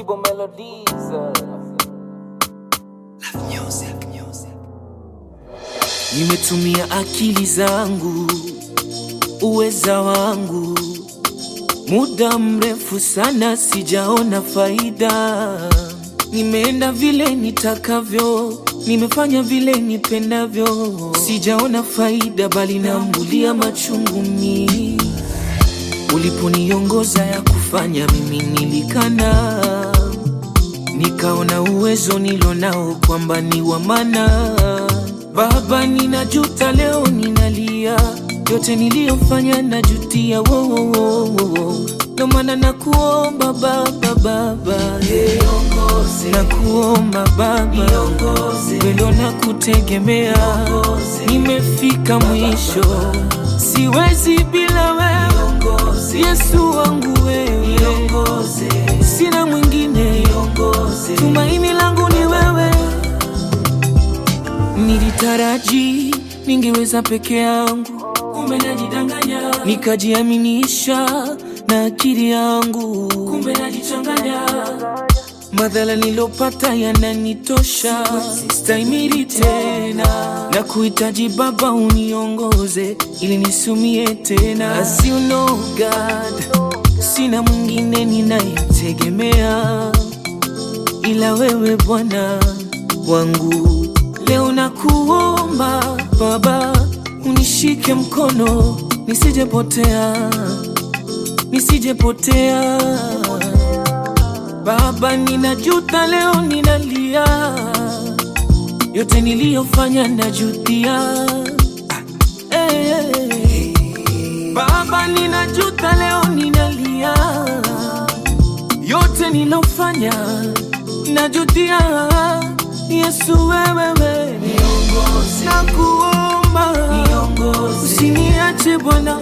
Kibo Melodies. Nimetumia akili zangu, uweza wangu, muda mrefu sana sijaona faida. Nimeenda vile nitakavyo, nimefanya vile nipendavyo, sijaona faida, bali nambulia machungu mi. Uliponiongoza ya kufanya, mimi nilikana, nikaona uwezo nilonao kwamba ni wa maana. Baba, ninajuta leo, ninalia yote niliyofanya, najutia wo, wo, wo, wo, wo. Ndo maana nakuomba Baba, Baba yeah. Nakuomba Baba, wendo na kutegemea, nimefika mwisho, siwezi bila wewe Yesu wangu wewe, sina mwingine, tumaini langu ni wewe. Nilitaraji ningeweza peke yangu, kumbe najidanganya, nikajiaminisha na akili yangu, kumbe najichanganya. Madhara nilopata yananitosha, stahimili tena na kuhitaji Baba uniongoze ili nisumie tena. As you know God, sina mwingine ninayetegemea ila wewe Bwana wangu. Leo nakuomba Baba, unishike mkono nisijepotea, nisijepotea. Baba, ninajuta leo, ninalia yote niliyofanya, najutia. Eh, Baba, ninajuta leo, ninalia yote nilofanya, najutia. Yesu wewewe, nakuomba usiniache Bwana,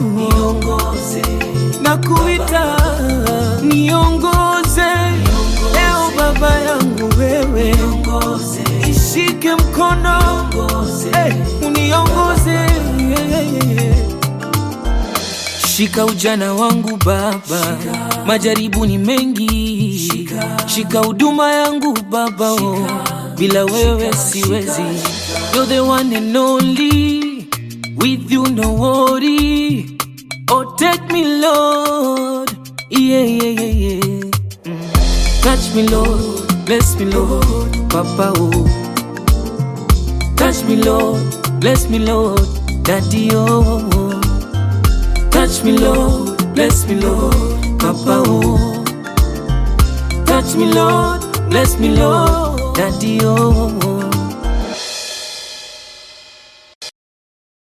nakuita niongoze leo, Baba yangu wewe, ishike mkono eh, uniongoze Shika ujana wangu Baba, majaribu ni mengi. Shika huduma yangu Baba, oh, bila wewe siwezi. You're the one and only, with you no worry. Oh, take me Lord, yeah, yeah, yeah, yeah. Mm. Touch me Lord, bless me Lord, Papa, oh. Touch me Lord, bless me Lord, Daddy, oh. Touch me, Lord, bless me, Lord, Papa, oh. Touch me, Lord, bless me, Lord, Daddy, oh.